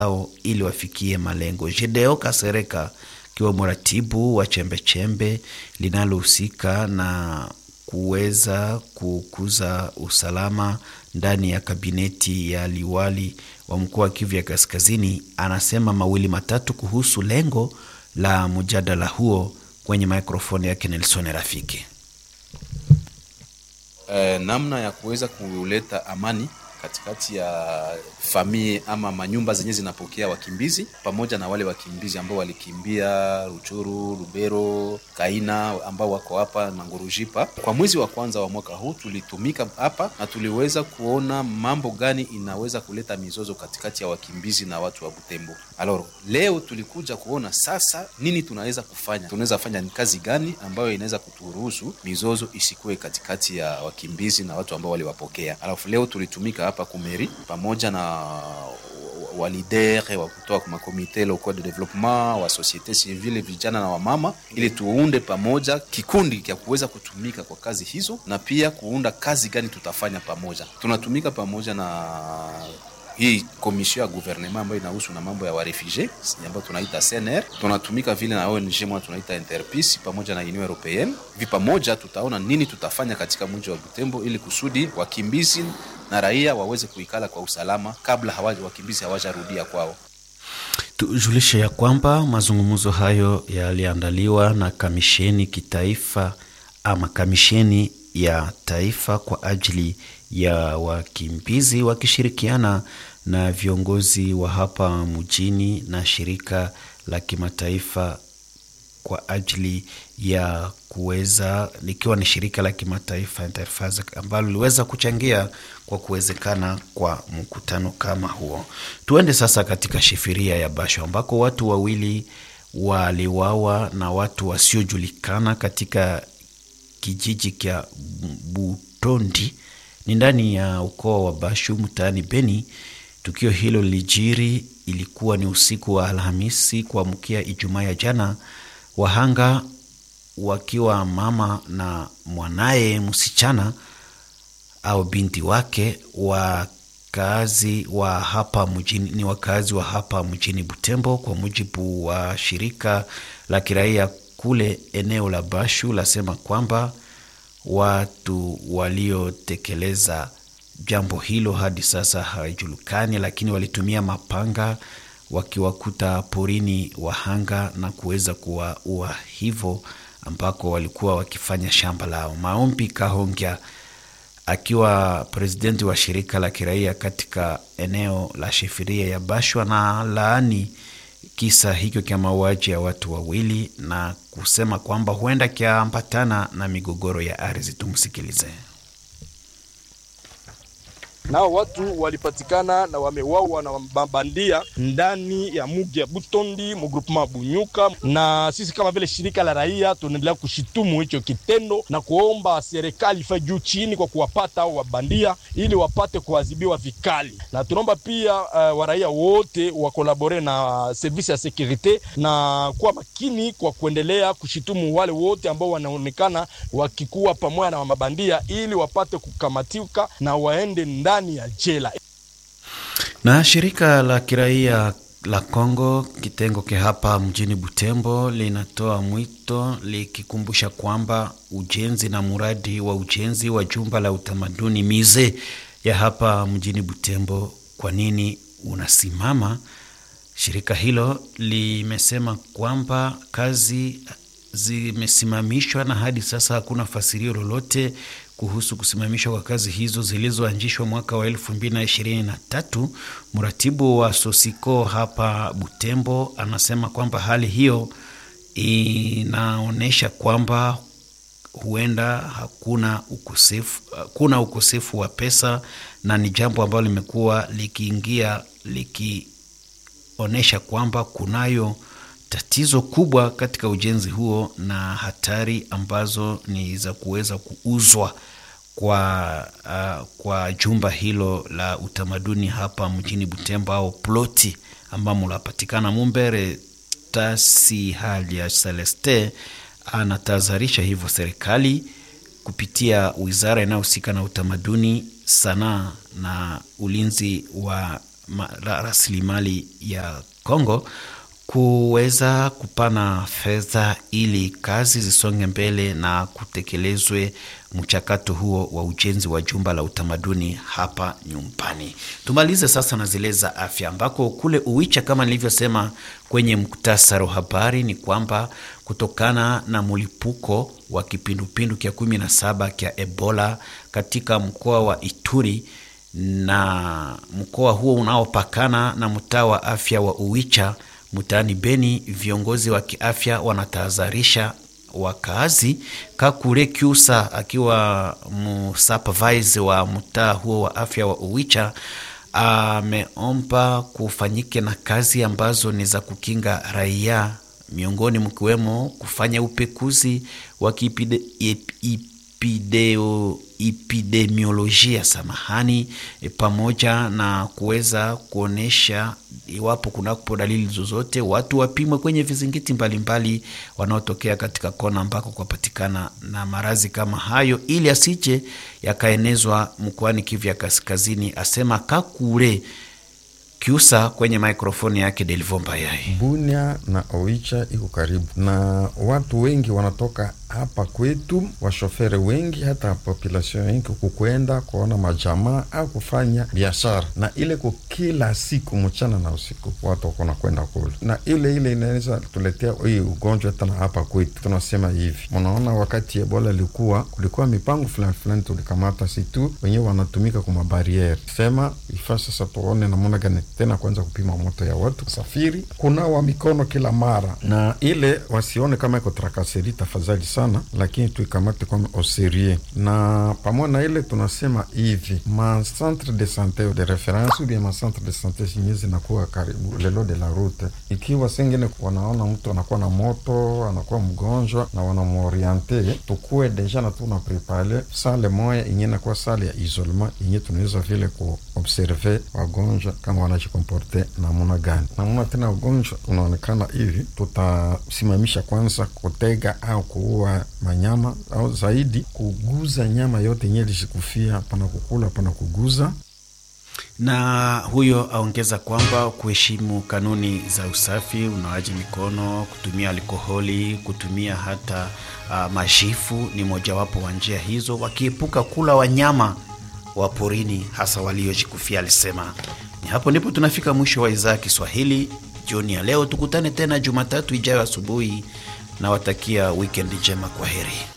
ao ili wafikie malengo. Jedeo Kasereka akiwa mratibu wa chembechembe linalohusika na kuweza kukuza usalama ndani ya kabineti ya liwali wa mkoa wa Kivu ya Kaskazini, anasema mawili matatu kuhusu lengo la mjadala huo kwenye mikrofoni yake Nelson Rafiki. Eh, namna ya kuweza kuleta amani katikati ya famii ama manyumba zenye zinapokea wakimbizi pamoja na wale wakimbizi ambao walikimbia Ruchuru, Lubero, Kaina ambao wako hapa na Ngurujipa. Kwa mwezi wa kwanza wa mwaka huu tulitumika hapa na tuliweza kuona mambo gani inaweza kuleta mizozo katikati ya wakimbizi na watu wa Butembo. Aloro, leo tulikuja kuona sasa nini tunaweza kufanya, tunaweza fanya ni kazi gani ambayo inaweza kuturuhusu mizozo isikuwe katikati ya wakimbizi na watu ambao waliwapokea. Alafu leo tulitumika hapa kumeri pamoja na walidere wa kutoka makomite local de development wa societe civile, vijana na wamama, ili tuunde pamoja kikundi cha kuweza kutumika kwa kazi hizo, na pia kuunda kazi gani tutafanya pamoja. Tunatumika pamoja na hii komision ya gouvernement ambayo inahusu na mambo ya warefugee ambayo tunaita CNR. Tunatumika vile na ONG moja tunaita Interpeace pamoja na Union Europeenne. Vi pamoja tutaona nini tutafanya katika mji wa Butembo ili kusudi wakimbizi na raia waweze kuikala kwa usalama kabla hawaja wakimbizi hawajarudia kwao. Tujulishe ya kwamba mazungumzo hayo yaliandaliwa na kamisheni kitaifa ama kamisheni ya taifa kwa ajili ya wakimbizi wakishirikiana na viongozi wa hapa mjini na shirika la kimataifa kwa ajili ya kuweza likiwa ni shirika la kimataifa Interface ambalo liweza kuchangia kwa kuwezekana kwa mkutano kama huo. Tuende sasa katika shifiria ya Basho ambako watu wawili waliwawa na watu wasiojulikana katika kijiji cha Butondi ni ndani ya ukoo wa Bashu mtaani Beni. Tukio hilo lilijiri, ilikuwa ni usiku wa Alhamisi kuamkia Ijumaa ya jana, wahanga wakiwa mama na mwanaye msichana au binti wake, wakazi wa hapa mjini, ni wakazi wa hapa mjini Butembo, kwa mujibu wa shirika la kiraia kule eneo la Bashu lasema kwamba watu waliotekeleza jambo hilo hadi sasa hawajulikani, lakini walitumia mapanga wakiwakuta porini wahanga na kuweza kuwaua hivyo, ambako walikuwa wakifanya shamba lao. Maombi Kahongya akiwa presidenti wa shirika la kiraia katika eneo la shifiria ya Bashwa na laani kisa hicho cha mauaji ya watu wawili na kusema kwamba huenda kiambatana na migogoro ya ardhi. Tumsikilize. Nao watu walipatikana na wamewawa na mabandia ndani ya mugi ya Butondi mu groupement Bunyuka, na sisi kama vile shirika la raia tunaendelea kushitumu hicho kitendo na kuomba serikali ifanye juu chini kwa kuwapata hao wabandia ili wapate kuadhibiwa vikali, na tunaomba pia uh, waraia wote wakolabore na service ya sekurite na kuwa makini kwa kuendelea kushitumu wale wote ambao wanaonekana wakikuwa pamoja na mabandia ili wapate kukamatika na waende ndani ya jela. Na shirika la kiraia la Kongo kitengo ke hapa mjini Butembo linatoa mwito likikumbusha kwamba ujenzi na mradi wa ujenzi wa jumba la utamaduni mize ya hapa mjini Butembo kwa nini unasimama. Shirika hilo limesema kwamba kazi zimesimamishwa na hadi sasa hakuna fasirio lolote kuhusu kusimamishwa kwa kazi hizo zilizoanzishwa mwaka wa elfu mbili na ishirini na tatu. Mratibu wa Sosiko hapa Butembo anasema kwamba hali hiyo inaonyesha kwamba huenda hakuna ukosefu, hakuna ukosefu wa pesa na ni jambo ambalo limekuwa likiingia likionyesha kwamba kunayo tatizo kubwa katika ujenzi huo na hatari ambazo ni za kuweza kuuzwa kwa, uh, kwa jumba hilo la utamaduni hapa mjini Butembo au ploti ambamo lapatikana Mumbere. Tasi hali ya Celeste anatahadharisha hivyo serikali kupitia wizara inayohusika na utamaduni, sanaa na ulinzi wa rasilimali ya Kongo kuweza kupana fedha ili kazi zisonge mbele na kutekelezwe mchakato huo wa ujenzi wa jumba la utamaduni hapa nyumbani. Tumalize sasa na zile za afya, ambako kule Uwicha, kama nilivyosema kwenye muktasari wa habari, ni kwamba kutokana na mlipuko wa kipindupindu kya kumi na saba kya Ebola katika mkoa wa Ituri na mkoa huo unaopakana na mtaa wa afya wa Uwicha mtaani Beni, viongozi wa kiafya wanatahadharisha wakazi. Kakule Kyusa akiwa msupervise wa mtaa huo wa afya wa Uwicha ameomba kufanyike na kazi ambazo ni za kukinga raia, miongoni mkiwemo kufanya upekuzi wa epideo epidemiolojia samahani, e, pamoja na kuweza kuonyesha iwapo kunapo dalili zozote, watu wapimwe kwenye vizingiti mbalimbali wanaotokea katika kona ambako kwapatikana na maradhi kama hayo, ili asije yakaenezwa mkoani Kivu ya Kaskazini, asema Kakule Kiusa kwenye mikrofoni yake Delvo Mbayai. Bunia na Oicha iko karibu na watu wengi wanatoka hapa kwetu, washofere wengi, hata population wengi kukwenda kuona majamaa au kufanya biashara, na ile ko kila siku mchana na usiku watu wako nakwenda kule, na ile ile inaweza tuletea hii ugonjwa tena hapa kwetu. Tunasema hivi, mnaona wakati Ebola ilikuwa kulikuwa mipango fulani fulani tulikamata, si tu wenyewe wanatumika kwa mabariere, sema ifaa sasa tuone namna gani tena kwanza kupima moto ya watu safiri, kunawa mikono kila mara, na ile wasione kama iko trakaseri, tafadhali sana, lakini tuikamate kama oserie. Na pamoja na ile tunasema hivi ma centre de sante de reference ou bien ma centre de sante zinye zinakuwa karibu lelo de la route, ikiwa sengine wanaona mtu anakuwa na moto anakuwa mgonjwa na wanamworiente, tukuwe deja na tuna prepare sale moya inye nakuwa sale ya isolement inye tunaweza vile kuobserve wagonjwa kama wana komporte namuna gani namuna tena ugonjwa unaonekana hivi, tutasimamisha kwanza kutega au kuua manyama au zaidi kuguza nyama yote yenye lishikufia, pana kukula pana kuguza. Na huyo aongeza kwamba kuheshimu kanuni za usafi, unawaji mikono, kutumia alkoholi, kutumia hata uh, majifu ni mojawapo wa njia hizo, wakiepuka kula wanyama wa porini hasa waliojikufia, alisema. Ni hapo ndipo tunafika mwisho wa idhaa ya Kiswahili jioni ya leo. Tukutane tena Jumatatu ijayo asubuhi, na watakia wikendi njema. Kwa heri.